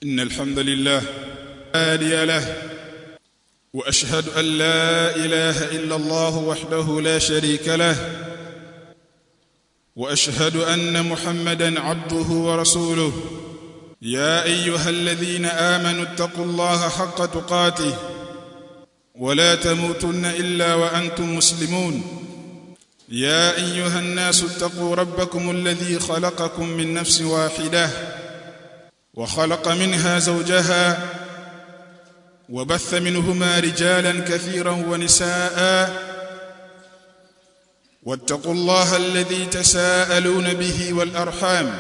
إن الحمد لله هادي له وأشهد أن لا إله إلا الله وحده لا شريك له وأشهد أن محمدا عبده ورسوله يا أيها الذين آمنوا اتقوا الله حق تقاته ولا تموتن إلا وأنتم مسلمون يا أيها الناس اتقوا ربكم الذي خلقكم من نفس واحدة وخلق منها زوجها وبث منهما رجالا كثيرا ونساء واتقوا الله الذي تساءلون به والأرحام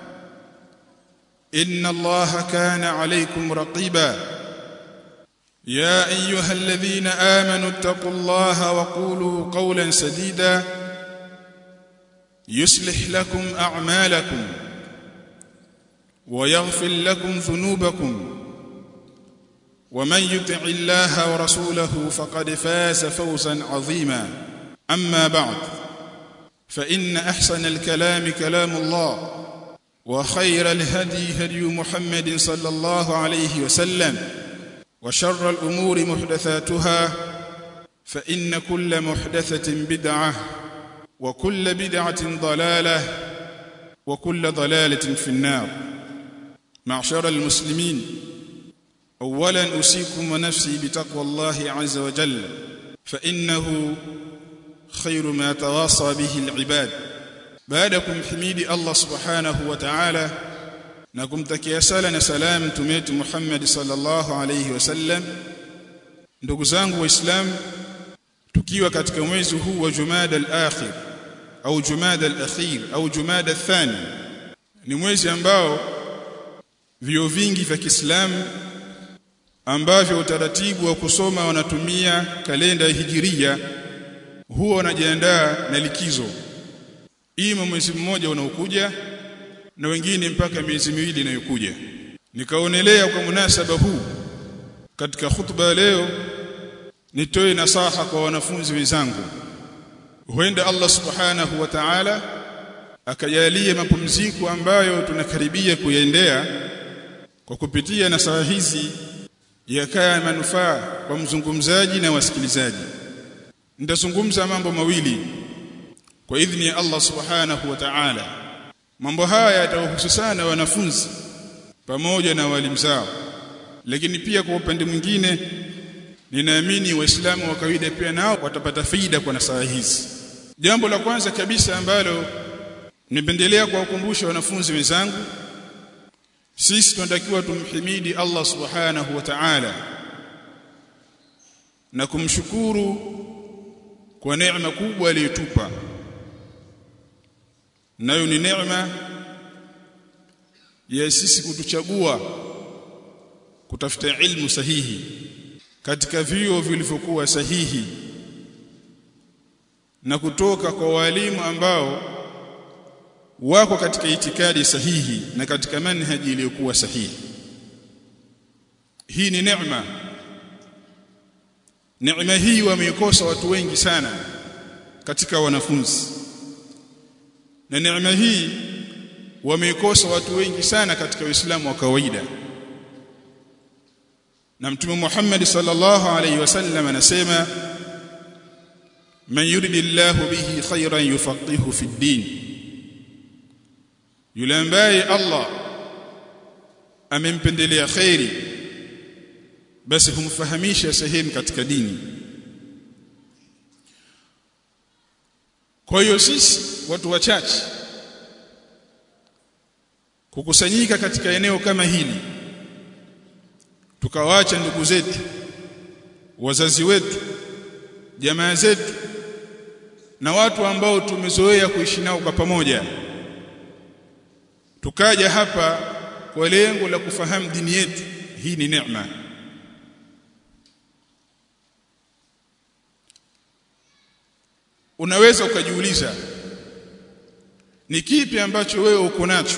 إن الله كان عليكم رقيبا يا أيها الذين آمنوا اتقوا الله وقولوا قولا سديدا يصلح لكم أعمالكم ويغفر لكم ذنوبكم ومن يطع الله ورسوله فقد فاز فوزا عظيما أما بعد فإن أحسن الكلام كلام الله وخير الهدي هدي محمد صلى الله عليه وسلم وشر الأمور محدثاتها فإن كل محدثة بدعة وكل بدعة ضلالة وكل ضلالة في النار معشر المسلمين اولا اوصيكم ونفسي بتقوى الله عز وجل فانه خير ما تواصى به العباد بعدكم حميدي الله سبحانه وتعالى na kumtakia sala na salam mtume wetu Muhammad sallallahu alayhi wasallam ndugu zangu waislamu tukiwa katika mwezi huu wa Jumada al-akhir au Jumada al-akhir au Jumada al-thani ni mwezi ambao vio vingi vya Kiislamu ambavyo utaratibu wa kusoma wanatumia kalenda ya hijiria huwa wanajiandaa na likizo ima mwezi mmoja unaokuja na wengine mpaka miezi miwili inayokuja nikaonelea kwa munasaba huu katika hutuba leo nitoe nasaha kwa wanafunzi wenzangu huenda Allah subhanahu wa ta'ala akajalie mapumziko ambayo tunakaribia kuyaendea kwa kupitia nasaha hizi yakaa manufaa kwa mzungumzaji na wasikilizaji nitazungumza mambo mawili kwa idhini ya Allah subhanahu wa ta'ala mambo haya yatawahusu sana wanafunzi pamoja na walimu zao lakini pia kwa upande mwingine ninaamini waislamu wa kawaida pia nao watapata faida kwa nasaha hizi jambo la kwanza kabisa ambalo nipendelea kuwakumbusha wanafunzi wenzangu sisi tunatakiwa tumhimidi Allah subhanahu wa ta'ala na kumshukuru kwa neema kubwa aliyotupa nayo ni neema ya sisi kutuchagua kutafuta ilmu sahihi katika vio vilivyokuwa sahihi na kutoka kwa walimu ambao wako katika itikadi sahihi na katika manhaji iliyokuwa sahihi hii ni neema neema hii wameikosa watu wengi sana katika wanafunzi na neema hii wameikosa watu wengi sana katika Uislamu wa kawaida na mtume Muhammad sallallahu alaihi wasallam anasema man yuridillahu bihi khayran yufaqihu fi din yule ambaye Allah amempendelea khairi basi humfahamisha sehemu katika dini kwa hiyo sisi watu wachache kukusanyika katika eneo kama hili tukawaacha ndugu zetu wazazi wetu jamaa zetu na watu ambao tumezoea kuishi nao kwa pamoja tukaja hapa kwa lengo la kufahamu dini yetu hii ni neema unaweza ukajiuliza ni kipi ambacho wewe uko nacho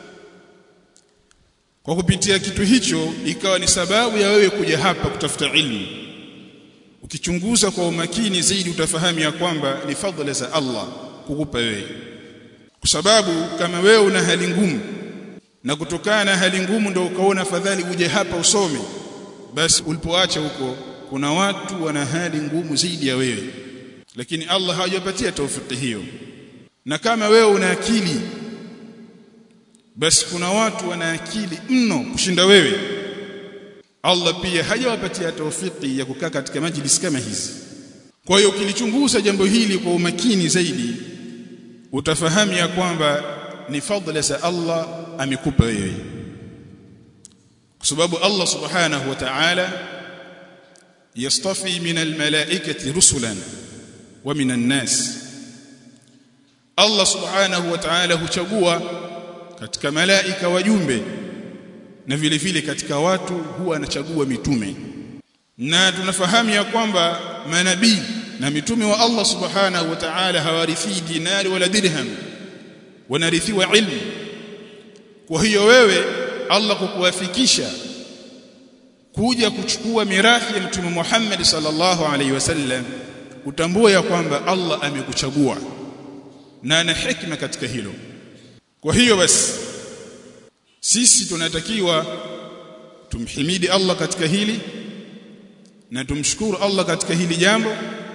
kwa kupitia kitu hicho ikawa ni sababu ya wewe kuja hapa kutafuta ilmu ukichunguza kwa umakini zaidi utafahamu ya kwamba ni fadhila za Allah kukupa wewe kwa sababu kama wewe una hali ngumu na kutokana na hali ngumu ndio ukaona fadhali uje hapa usome basi ulipoacha huko kuna watu wana hali ngumu zaidi ya wewe lakini Allah hajapatia taufiki hiyo na kama wewe una akili basi kuna watu wana akili mno kushinda wewe Allah pia hajawapatia taufiki ya kukaa katika majlis kama hizi kwa hiyo ukilichunguza jambo hili kwa umakini zaidi utafahamu ya kwamba ni fadhila za Allah amekupa wewe kwa sababu Allah subhanahu wa ta'ala yastafi min almalaikati rusulan wa min an-nas Allah subhanahu wa ta'ala huchagua katika malaika wajumbe na vile vile katika watu huwa anachagua mitume na tunafahamu ya kwamba manabii na mitume wa Allah subhanahu wa ta'ala hawarithi dinari wala dirham wanarithiwa ilmu kwa hiyo wewe Allah kukuwafikisha kuja kuchukua mirathi ya mtume Muhammad sallallahu alaihi wasallam utambue ya kwamba Allah amekuchagua na ana hikma katika hilo kwa hiyo basi sisi tunatakiwa tumhimidi Allah katika hili na tumshukuru Allah katika hili jambo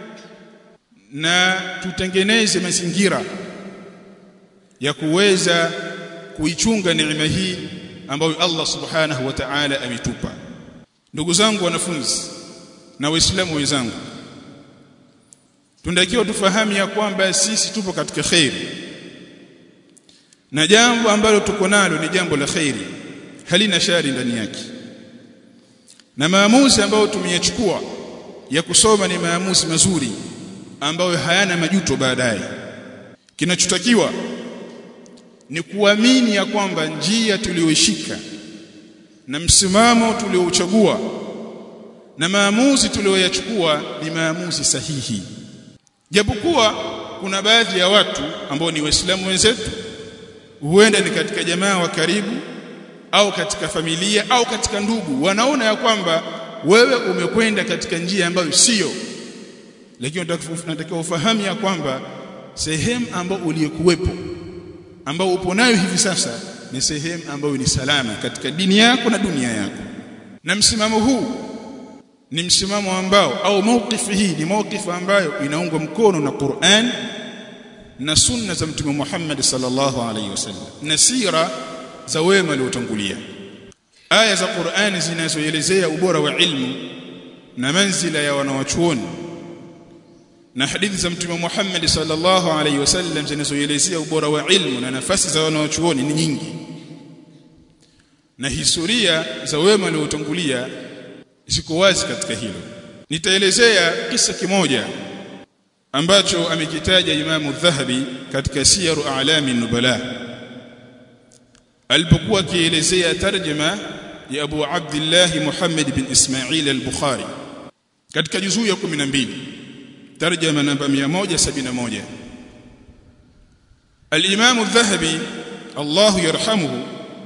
na tutengeneze mazingira ya kuweza kuichunga neema hii ambayo Allah subhanahu wa ta'ala ametupa ndugu zangu wanafunzi na waislamu wenzangu tunatakiwa tufahamu ya kwamba sisi tupo katika khairi na jambo ambalo tuko nalo ni jambo la khairi halina shari ndani yake na maamuzi ambayo tumeyachukua ya kusoma ni maamuzi mazuri ambayo hayana majuto baadaye kinachotakiwa ni kuamini ya kwamba njia tuliyoishika na msimamo tuliouchagua na maamuzi tuliyoyachukua ni maamuzi sahihi japokuwa kuna baadhi ya watu ambao ni waislamu wenzetu huenda ni katika jamaa wa karibu au katika familia au katika ndugu wanaona ya kwamba wewe umekwenda katika njia ambayo sio lakini unatakiwa ufahamu ya kwamba sehemu ambayo uliyekuwepo ambao upo nayo hivi sasa ni sehemu ambayo ni salama katika dini yako na dunia yako na msimamo huu ni msimamo ambao au mawqifi hii ni mawqifu ambayo inaungwa mkono na Qur'an na sunna za mtume Muhammad sallallahu alaihi wasallam na sira za wema waliotangulia aya za Qur'ani zinazoelezea ubora wa ilmu na manzila ya wanawachuoni na hadithi za mtume Muhammad sallallahu alaihi wasallam zinazoelezea ubora wa ilmu na nafasi za wanawachuoni ni nyingi na historia za wema waliotangulia ziko wazi katika hilo nitaelezea kisa kimoja ambacho amekitaja Imamu Dhahabi katika Siyaru A'lami Nubala alipokuwa akielezea tarjuma ya Abu Abdullah Muhammad bin Ismail al-Bukhari katika juzuu ya 12 tarjuma namba 171 Al-Imam Adh-Dhahabi Allah yarhamuhu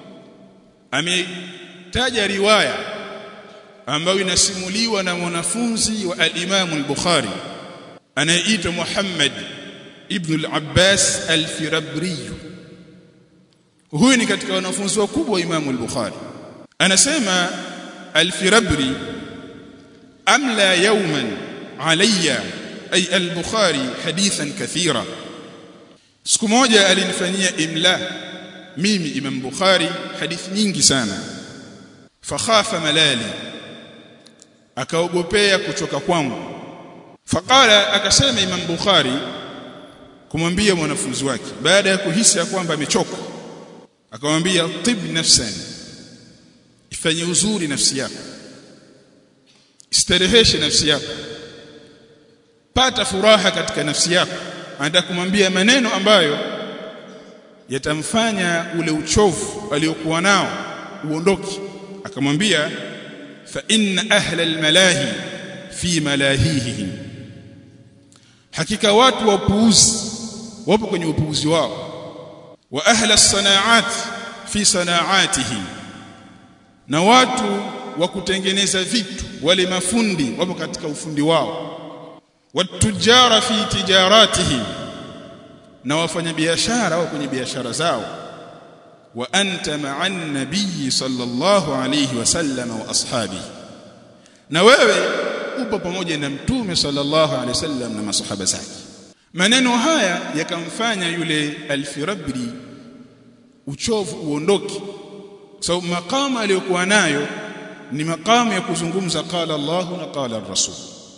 ametaja riwaya ambayo inasimuliwa na mwanafunzi wa al-Imam al-Bukhari anayeitwa Muhammad ibn al-Abbas al-Firabri huyu ni katika wanafunzi wakubwa wa Imam al-Bukhari anasema al-Firabri amla yawman alayya ay al-Bukhari hadithan kathira siku moja alinifanyia imla mimi Imam Bukhari hadithi nyingi sana fakhafa malali akaogopea kuchoka kwangu faqala akasema Imam Bukhari kumwambia mwanafunzi wake baada ya kuhisi ya kwamba amechoka akamwambia tib nafsan ifanye uzuri nafsi yako istareheshe nafsi yako pata furaha katika nafsi yako anataka kumwambia maneno ambayo yatamfanya ule uchovu aliokuwa nao uondoke akamwambia fa inna ahla almalahi fi malahihim hakika watu wa upuuzi wapo kwenye upuuzi wao wa ahla as-sanaat fi sanaatihim na watu wa kutengeneza vitu wale mafundi wapo katika ufundi wao watujara fi tijaratihim na wafanyabiashara wao kwenye biashara zao wa anta ma'an nabiy sallallahu alayhi wasallam wa ashabi na wewe upo pamoja na mtume sallallahu alayhi wasallam na masahaba zake maneno haya yakamfanya yule alfirabri uchovu uondoke sababu so, makamu aliyokuwa nayo ni makamu ya kuzungumza qala Allahu na qala ar-rasul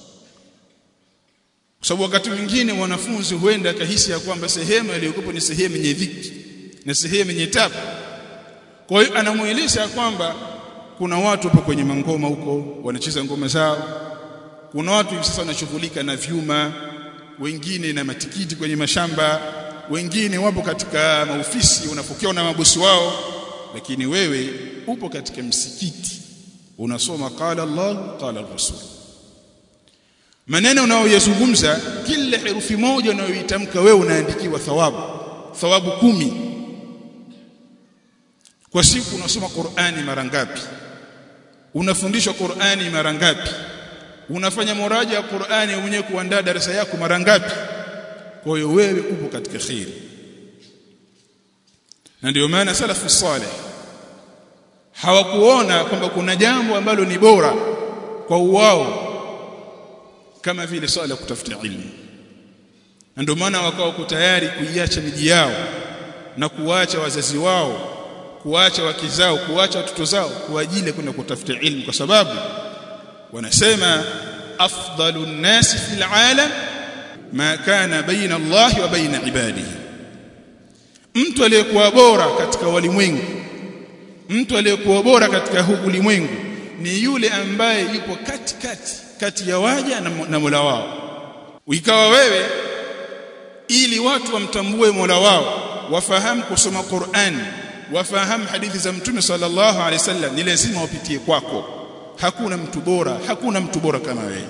kwa sababu wakati mwingine wanafunzi huenda akahisi ya kwamba sehemu aliyokuwa ni sehemu yenye dhiki na sehemu yenye tabu kwa hiyo anamueleza kwamba kuna watu hapo kwenye mangoma huko wanacheza ngoma zao kuna watu hivi sasa wanashughulika na vyuma wengine na matikiti kwenye mashamba wengine wapo katika maofisi unapokewa na mabosi wao lakini wewe upo katika msikiti unasoma qala Allah qala Rasul maneno unayoyazungumza kila herufi moja unayoitamka wewe unaandikiwa thawabu thawabu kumi kwa siku unasoma Qur'ani mara ngapi unafundishwa Qur'ani mara ngapi unafanya muraja ya Qur'ani mwenyewe kuandaa darasa yako mara ngapi kwa hiyo wewe upo katika khairi na ndio maana salafu salih hawakuona kwamba kuna jambo ambalo ni bora kwa uwao kama vile swala kutafuta ilmu na ndio maana wakawa tayari kuiacha miji yao na kuacha wazazi wao kuacha wake zao kuacha watoto zao kwa ajili ya kwenda kutafuta ilmu kwa sababu wanasema afdalu nnasi fil alam ma kana baina Allah wa baina ibadihi mtu aliyekuwa bora katika walimwengu mtu aliyekuwa bora katika huu ulimwengu ni yule ambaye yupo katikati kati ya waja na, na Mola wao ikawa wewe ili watu wamtambue Mola wao wafahamu kusoma Qur'an wafahamu hadithi za Mtume sallallahu alaihi wasallam ni lazima wapitie kwako hakuna mtu bora hakuna mtu bora kama wewe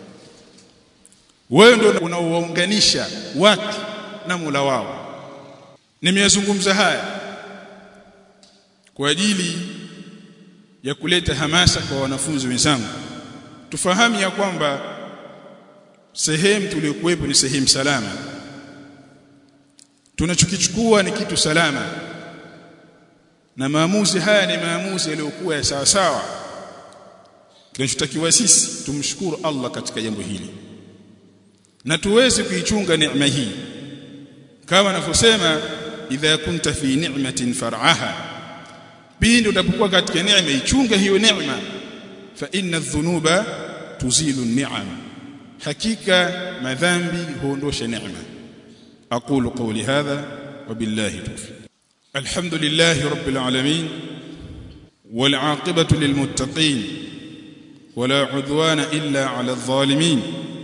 wewe ndio unaowaunganisha watu na Mola wao nimeyazungumza haya kwa ajili ya kuleta hamasa kwa wanafunzi wenzangu tufahamu ya kwamba sehemu tuliyokuwepo ni sehemu salama tunachokichukua ni kitu salama na maamuzi haya ni maamuzi yaliyokuwa ya sawa sawa kinachotakiwa sisi tumshukuru Allah katika jambo hili na tuweze kuichunga neema hii kama anavyosema idha kunta fi ni'matin far'aha pindi utapokuwa katika neema ichunge hiyo neema fa inna dhunuba tuzilu ni'am hakika madhambi huondosha neema aqulu qawli hadha wa billahi tawfiq alhamdulillahi rabbil alamin wal 'aqibatu lil muttaqin ولا عدوان إلا على الظالمين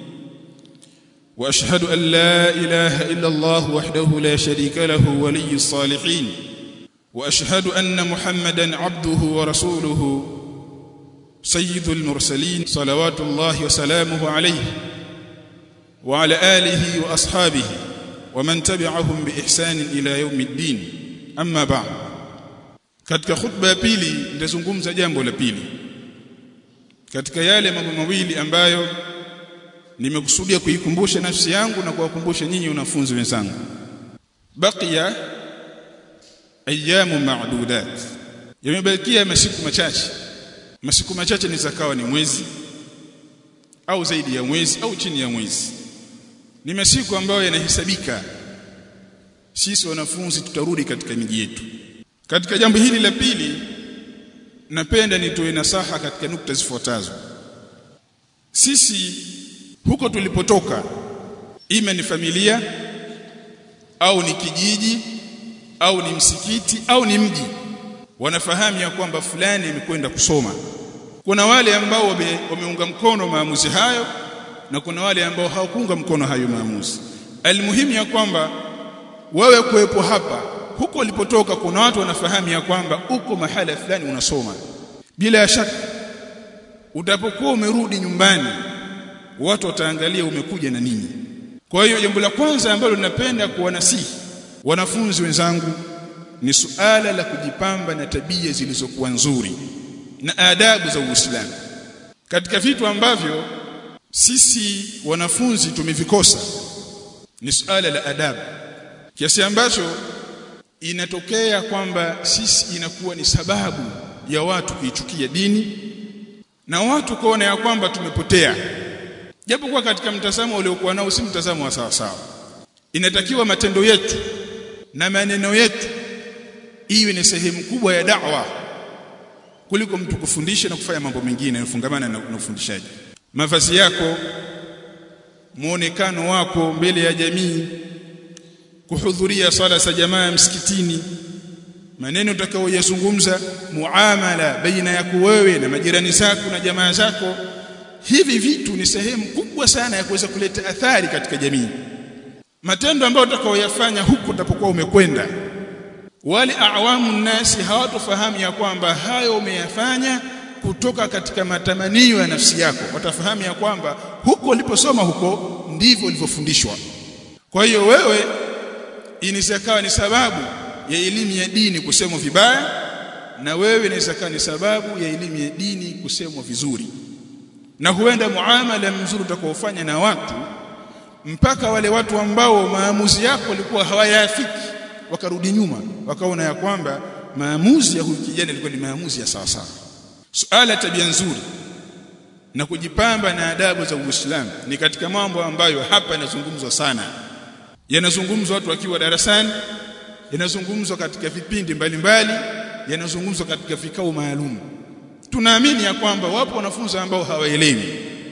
واشهد ان لا اله الا الله وحده لا شريك له ولي الصالحين واشهد ان محمدا عبده ورسوله سيد المرسلين صلوات الله وسلامه عليه وعلى اله واصحابه ومن تبعهم باحسان الى يوم الدين اما بعد katika khutba ya pili nitazungumza jambo la pili katika yale mambo mawili ambayo nimekusudia kuikumbusha nafsi yangu na kuwakumbusha nyinyi wanafunzi wenzangu baqiya ayamu ma'dudat yamebakia masiku machache masiku machache ni zakawa ni mwezi au zaidi ya mwezi au chini ya mwezi ni masiku ambayo yanahesabika sisi wanafunzi tutarudi katika miji yetu katika jambo hili la pili napenda nitoe nasaha katika nukta zifuatazo sisi huko tulipotoka ime ni familia au ni kijiji au ni msikiti au ni mji wanafahamu ya kwamba fulani imekwenda kusoma kuna wale ambao wame, wameunga mkono maamuzi hayo na kuna wale ambao hawakuunga mkono hayo maamuzi almuhimu ya kwamba wewe kuwepo hapa huko ulipotoka kuna watu wanafahamu ya kwamba uko mahala fulani unasoma bila shaka utapokuwa umerudi nyumbani watu wataangalia umekuja na nini kwa hiyo jambo la kwanza ambalo ninapenda kuwanasihi wanafunzi wenzangu ni suala la kujipamba na tabia zilizokuwa nzuri na adabu za Uislamu katika vitu ambavyo sisi wanafunzi tumevikosa ni suala la adabu kiasi ambacho inatokea kwamba sisi inakuwa ni sababu ya watu kuichukia dini na watu kuona ya kwamba tumepotea japo kwa katika mtazamo uliokuwa nao si mtazamo wa sawa sawa inatakiwa matendo yetu na maneno yetu iwe ni sehemu kubwa ya da'wa kuliko mtu kufundisha na kufanya mambo mengine yanayofungamana na, na ufundishaji mavazi yako muonekano wako mbele ya jamii kuhudhuria sala za jamaa msikitini maneno utakayoyazungumza muamala baina yako wewe na majirani zako na jamaa zako hivi vitu ni sehemu kubwa sana ya kuweza kuleta athari katika jamii matendo ambayo utakayoyafanya huko utapokuwa umekwenda wale awamu nasi hawatofahamu ya kwamba hayo umeyafanya kutoka katika matamanio ya nafsi yako watafahamu ya kwamba huko uliposoma huko ndivyo ulivyofundishwa kwa hiyo wewe inaweza ni sababu ya elimu ya dini kusemwa vibaya na wewe inaweza ni sababu ya elimu ya dini kusemwa vizuri na huenda muamala mzuri utakaofanya na watu mpaka wale watu ambao maamuzi yako walikuwa hawayafiki wakarudi nyuma wakaona ya kwamba maamuzi ya huyu kijana yalikuwa ni maamuzi ya sawa sawa suala tabia nzuri na kujipamba na adabu za Uislamu ni katika mambo ambayo hapa yanazungumzwa sana yanazungumzwa watu wakiwa darasani yanazungumzwa katika vipindi mbalimbali yanazungumzwa katika vikao maalum tunaamini ya kwamba wapo wanafunzi ambao hawaelewi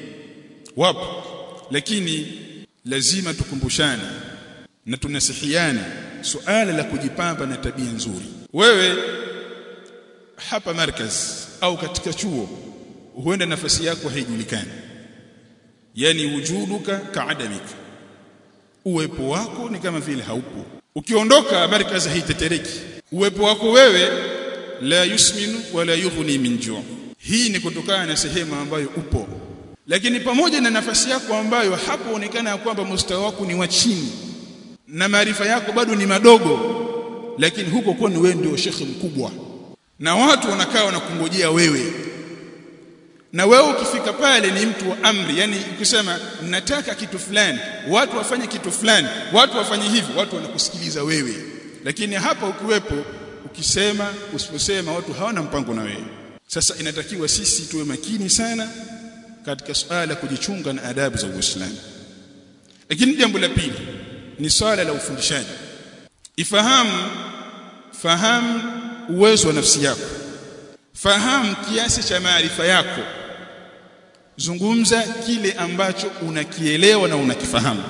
wapo lakini lazima tukumbushane na tunasihiane suala la kujipamba na tabia nzuri wewe hapa markaz au katika chuo huenda nafasi yako haijulikani yani wujuduka kaadamika uwepo wako ni kama vile haupo ukiondoka markaz haitetereki uwepo wako wewe la yusminu wala yughni min ju' hii ni kutokana na sehemu ambayo upo lakini pamoja na nafasi yako ambayo hapo onekana kwamba mustawa wako ni wa chini na maarifa yako bado ni madogo lakini huko kwa ni wewe ndio shekhi mkubwa na watu wanakaa wanakungojea wewe na wewe ukifika pale ni mtu wa amri yani ukisema nataka kitu fulani watu wafanye kitu fulani watu wafanye hivi watu wanakusikiliza wewe lakini hapa ukiwepo ukisema usiposema watu hawana mpango na wewe sasa inatakiwa sisi tuwe makini sana katika suala kujichunga na adabu za Uislamu lakini jambo la pili ni swala la ufundishaji ifahamu fahamu uwezo wa nafsi yako fahamu kiasi cha maarifa yako zungumza kile ambacho unakielewa na unakifahamu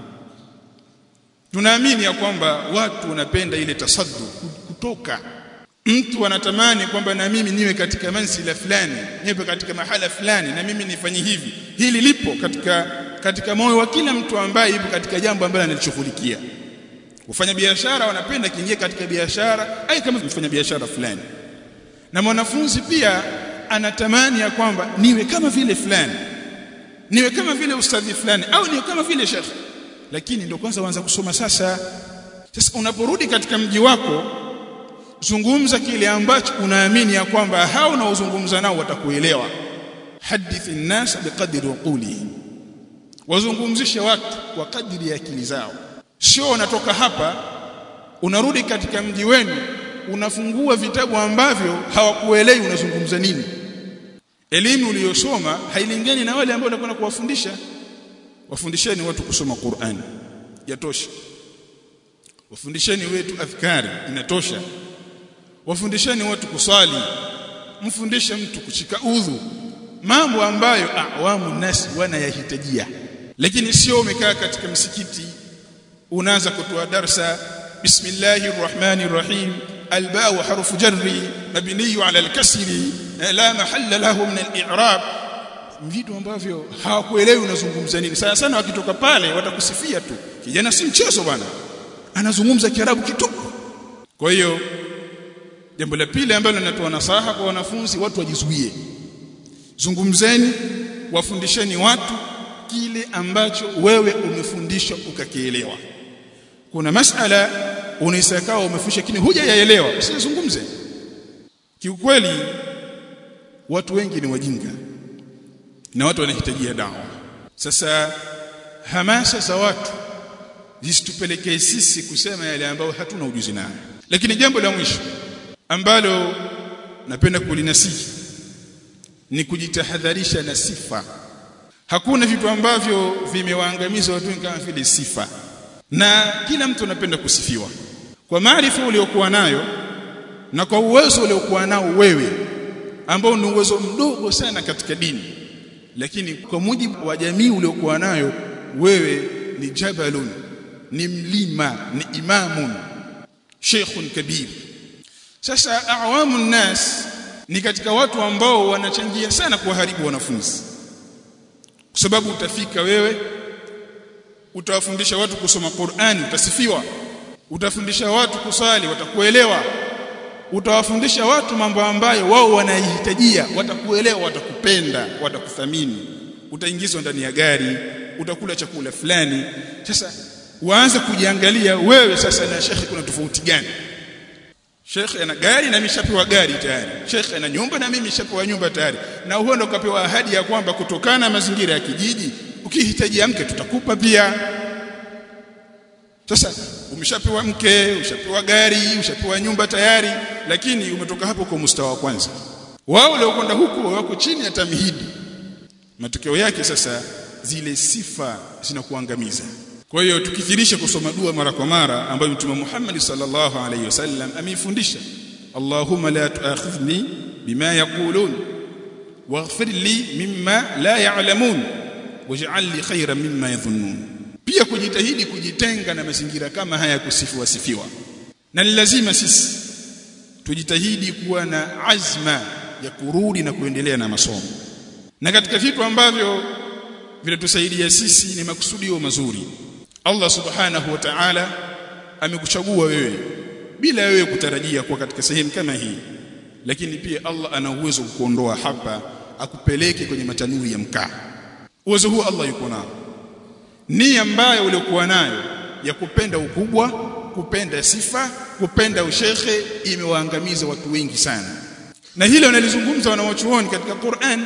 tunaamini ya kwamba watu wanapenda ile tasaddu kutoka mtu anatamani kwamba na mimi niwe katika mansila fulani niwe katika mahala fulani na mimi nifanye hivi hili lipo katika katika moyo wa kila mtu ambaye yupo katika jambo ambalo analishughulikia kufanya biashara wanapenda kiingia katika biashara ai kama mfanya biashara fulani na mwanafunzi pia anatamani ya kwamba niwe kama vile fulani niwe kama vile ustadhi fulani au niwe kama vile shekhi lakini ndio kwanza uanza kusoma sasa sasa unaporudi katika mji wako zungumza kile ambacho unaamini ya kwamba hao unaozungumza nao watakuelewa hadithi nnas biqadri uqulihim wazungumzishe watu kwa kadiri ya akili zao sio unatoka hapa unarudi katika mji wenu unafungua vitabu ambavyo hawakuelewi unazungumza nini elimu uliyosoma hailingani na wale ambao unakwenda kuwafundisha wafundisheni watu kusoma Qur'an yatosha wafundisheni wetu adhkari inatosha wafundisheni watu kusali mfundishe mtu kushika udhu mambo ambayo awamu nasi wanayahitajia lakini sio umekaa katika msikiti unaanza kutoa darsa bismillahir rahmanir rahim albaa harfu jarri mabniy ala alkasri la mahalla lahu min al-i'rab vitu ambavyo hawakuelewi unazungumza nini sana sana wakitoka pale watakusifia tu kijana si mchezo bwana anazungumza kiarabu kitupu kwa hiyo jambo la pili ambalo linatoa nasaha kwa wanafunzi watu wajizuie zungumzeni wafundisheni watu kile ambacho wewe umefundishwa ukakielewa kuna masala unaisakao umefundisha lakini hujayaelewa usizungumze kiukweli watu wengi ni wajinga na watu wanahitajia dawa sasa hamasa za watu zisitupelekee sisi kusema yale ambayo hatuna ujuzi nayo lakini jambo la mwisho ambalo napenda kulinasihi ni kujitahadharisha na sifa hakuna vitu ambavyo vimewaangamiza watu kama vile sifa na kila mtu anapenda kusifiwa kwa maarifa uliokuwa nayo na kwa uwezo uliokuwa nao wewe ambao ni uwezo mdogo sana katika dini lakini kwa mujibu wa jamii uliokuwa nayo wewe ni jabalun ni mlima ni imamun sheikhun kabir sasa awamu nas ni katika watu ambao wanachangia sana kuwaharibu wanafunzi kwa sababu utafika wewe utawafundisha watu kusoma Qur'ani utasifiwa utafundisha watu kusali watakuelewa utawafundisha watu mambo ambayo wao wanahitajia watakuelewa watakupenda watakuthamini utaingizwa ndani ya gari utakula chakula fulani sasa waanze kujiangalia wewe sasa na shekhi kuna tofauti gani shekhi ana gari na mishapewa gari tayari shekhi ana nyumba na mimi nishapewa nyumba tayari na huo ndo kapewa ahadi ya kwamba kutokana na mazingira ya kijiji ukihitaji mke tutakupa pia sasa umeshapewa mke ushapewa gari ushapewa nyumba tayari lakini umetoka hapo kwa mustawa wa kwanza wao waliokwenda huko wako chini ya tamhidi matokeo yake sasa zile sifa zinakuangamiza kwa hiyo tukithirisha kusoma dua mara kwa mara ambayo Mtume Muhammad sallallahu alaihi wasallam ameifundisha Allahumma la tuakhidhni bima yaqulun waghfir li mimma la ya'lamun waj'al li khayran mimma yadhunnun pia kujitahidi kujitenga na mazingira kama haya kusifiwa sifiwa na ni lazima sisi tujitahidi kuwa na azma ya kurudi na kuendelea na masomo na katika vitu ambavyo vinatusaidia sisi ni makusudio mazuri Allah subhanahu wa ta'ala amekuchagua wewe bila wewe kutarajia kuwa katika sehemu kama hii lakini pia Allah ana uwezo kukuondoa hapa akupeleke kwenye matanuri ya mkaa uwezo huo Allah yuko nao nia ambayo uliokuwa nayo ya kupenda ukubwa kupenda sifa kupenda ushekhe imewaangamiza watu wengi sana na hilo nalizungumza wanawachuoni katika Qur'an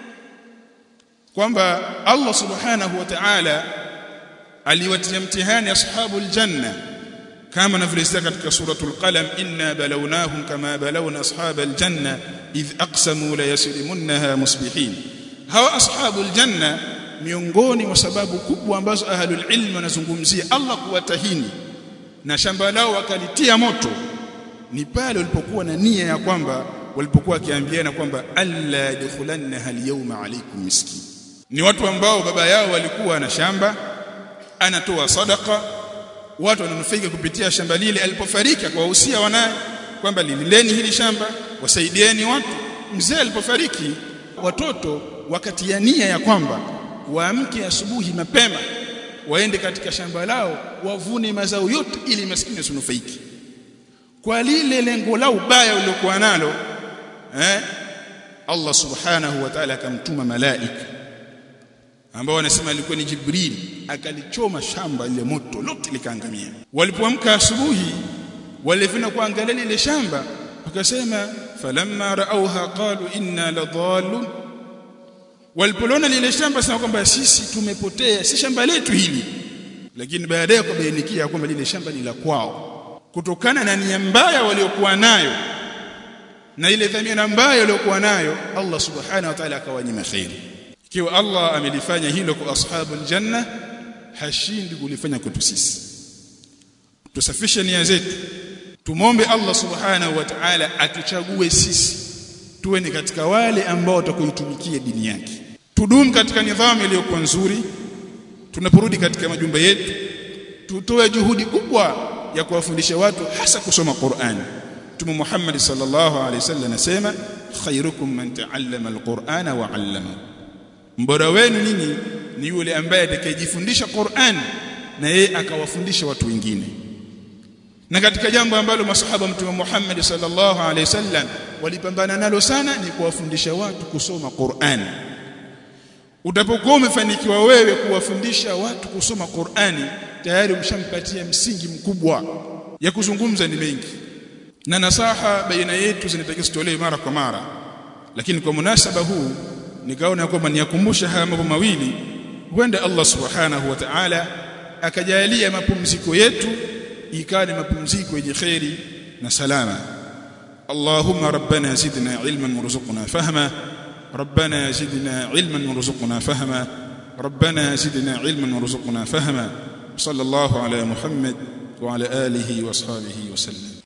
kwamba Allah subhanahu wa ta'ala aliwatia mtihani ashabul janna kama navyoelezea katika suratul qalam inna balawnahum kama balawna ashabal janna idh aqsamu la yasrimunha musbihin hawa ashabul janna miongoni mwa sababu kubwa ambazo ahlul ilm wanazungumzia Allah kuwatahini na shamba lao wakalitia moto ni pale walipokuwa na nia ya kwamba walipokuwa wakiambiana kwamba alla yadkhulanna hal yawma alaykum miskin ni watu ambao baba yao walikuwa na shamba anatoa sadaka watu wananufaika kupitia shamba lile alipofariki akawahusia wanaye kwamba lilileni hili shamba wasaidieni watu mzee alipofariki watoto wakatia nia ya kwamba waamke asubuhi mapema waende katika shamba lao wavune mazao yote ili maskini asinufaiki kwa lile lengo lao baya waliokuwa nalo eh Allah subhanahu wa ta'ala akamtuma malaika ambao wanasema alikuwa ni Jibril akalichoma shamba ile moto lote likaangamia walipoamka asubuhi walivina kuangalia lile shamba wakasema falamma raauha qalu inna ladhallun walipoliona lile shamba sema kwamba sisi tumepotea si shamba letu hili lakini baadaye kubainikia kwamba lile shamba ni la kwao kutokana na nia mbaya waliokuwa nayo na ile dhamira mbaya waliokuwa nayo Allah subhanahu wa ta'ala akawanyima khairi ikiwa Allah amelifanya hilo kwa ashabul janna hashindi kulifanya kwetu sisi tusafishe nia zetu tumombe Allah subhanahu wa ta'ala atuchague sisi tuwe ni katika wale ambao watakuitumikia dini yake tudumu katika nidhamu iliyokuwa nzuri tunaporudi katika majumba yetu tutoe juhudi kubwa ya kuwafundisha watu hasa kusoma Qur'an Mtume Muhammad sallallahu alaihi wasallam anasema khairukum man ta'allama alqur'ana wa 'allamahu mbora wenu ninyi ni yule ambaye atakayejifundisha Qur'an na yeye akawafundisha watu wengine na katika jambo ambalo masahaba mtume Muhammad sallallahu alaihi wasallam walipambana nalo sana ni kuwafundisha watu kusoma Qur'an utapokuwa umefanikiwa wewe kuwafundisha watu kusoma Qur'ani tayari umshampatia msingi mkubwa ya kuzungumza ni mengi na nasaha baina yetu zinatakiwa zitolewe mara kwa mara lakini kwa munasaba huu nikaona kwamba niyakumbusha haya mambo mawili huenda Allah subhanahu wa ta'ala akajalia mapumziko yetu ikawa ni mapumziko yenye kheri na salama Allahumma rabbana zidna ilman warzuqna fahma ربنا زدنا علما وارزقنا فهما ربنا زدنا علما وارزقنا فهما صلى الله على محمد وعلى اله واصحابه وسلم